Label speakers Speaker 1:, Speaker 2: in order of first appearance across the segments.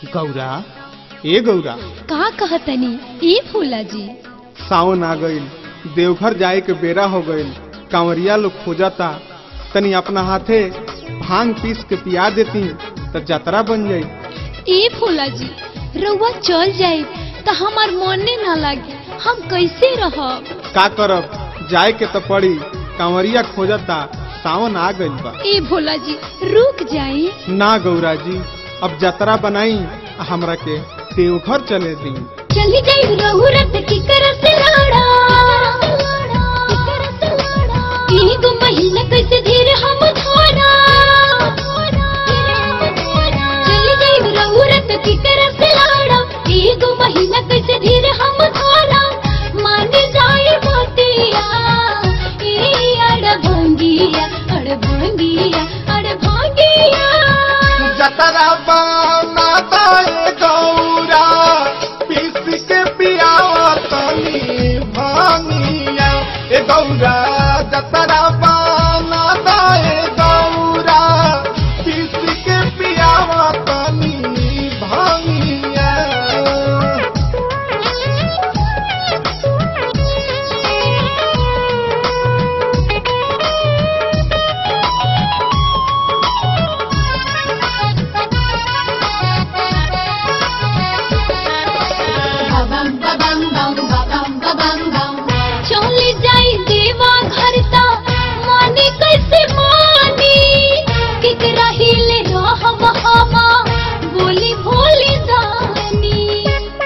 Speaker 1: गौरा ए गौरा
Speaker 2: का कहतनी ए फूला जी
Speaker 1: सावन आ गईल देवघर जाए के बेरा हो गईल कांवरिया लोग खोजता तनी अपना हाथे भांग पीस के पिया देती तो जतरा बन जाई
Speaker 2: ए फूला जी रउआ चल जाए तो हमार मने ना लागे हम कैसे रहब
Speaker 1: का करब जाए के तो पड़ी कांवरिया खोजता सावन आ गईल बा
Speaker 2: ए भोला जी रुक जाई
Speaker 1: ना गौरा जी अब जतरा बनाई आ हमरा के देवघर चले दी
Speaker 2: चली जाई रहू रत की करत लाड़ा एगो महीना कैसे धीर हम धोरा चली जाई रहू रत की करत लाड़ा एगो महीना कैसे धीर हम धोरा मान जाए मोतिया ए अड़ भंगिया अड़ भंगिया अड़ भंगिया
Speaker 1: जतरा बनाता है गौरा पीस के पियावा तनी भांगिया ए गौरा जतरा बनाता है गौरा पीस के पियावा तनी भांगिया
Speaker 2: चली जाई देवा घर ता माने कैसे मानी केकरा हिले रहब हमा बोली भोली दानी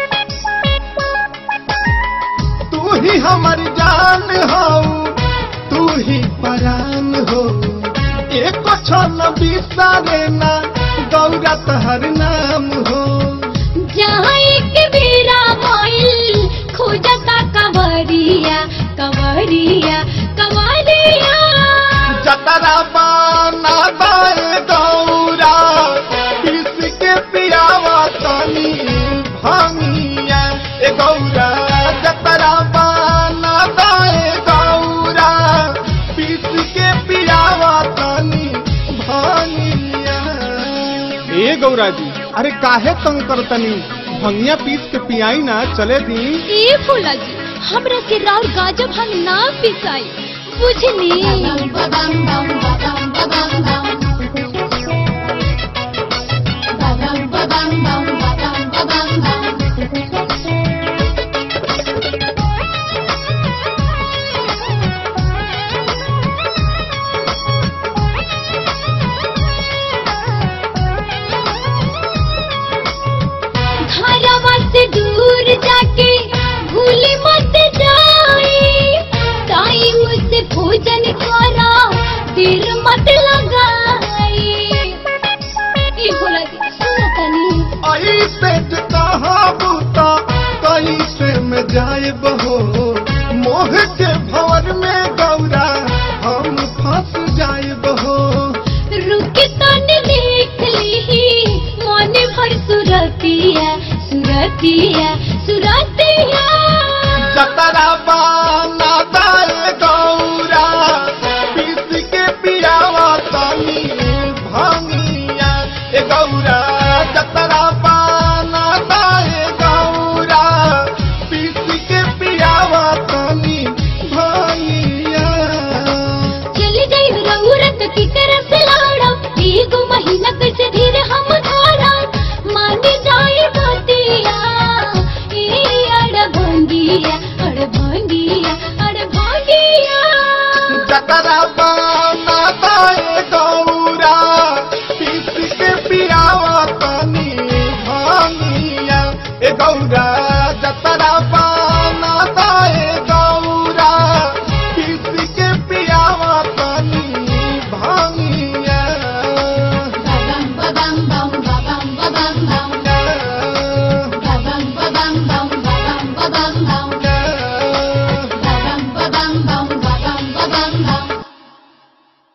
Speaker 1: तू ही हमर जान हो तू ही परान हो एक क्षण बिसारे ना गौरा तहर नाम हो
Speaker 2: जहाँ एक बेरा भइल खोजता कवरिया कवरिया कवरिया
Speaker 1: जतरा बाना दाए गौरा पीस के पियावा तनी भांगिया ए गौरा जतरा बाना दाए गौरा पीस के पियावा तनी भांगिया ए गौरा जी अरे काहे तंग करतनी भंगिया पीस के पियाई ना चले दी
Speaker 2: ए फूला जी हमरा के राउर गाजब हम ना पिसाई बुझनी घरवा से दूर जाके भूले मत जाई टाइम से भोजन करा देर मत लगाई ई बोला जी सुना तनी
Speaker 1: ऐसे जे कहाबू त कैसे में जाए बहो मोह के भवर में गौरा हम फंस जाए बहो
Speaker 2: रुक तन देख ली मन भर सुरतिया सुरतिया सुरतिया
Speaker 1: जतरा बाना दाए गौरा पीस के पियावा तनी भांगिया ए गौरा जतरा बाना दाए गौरा पीस के पियावा तनी भांगिया
Speaker 2: चली जाई रउरत की तरफ लाड़ा एगो महीना कैसे धीरे हम धारा मान जाए बतिया ए अड़ भंगिया अड़ भंगिया अड़ भंगिया
Speaker 1: जतरा बाना दाए गौरा पीस के पियावा तनी भांगिया ए गौरा जतरा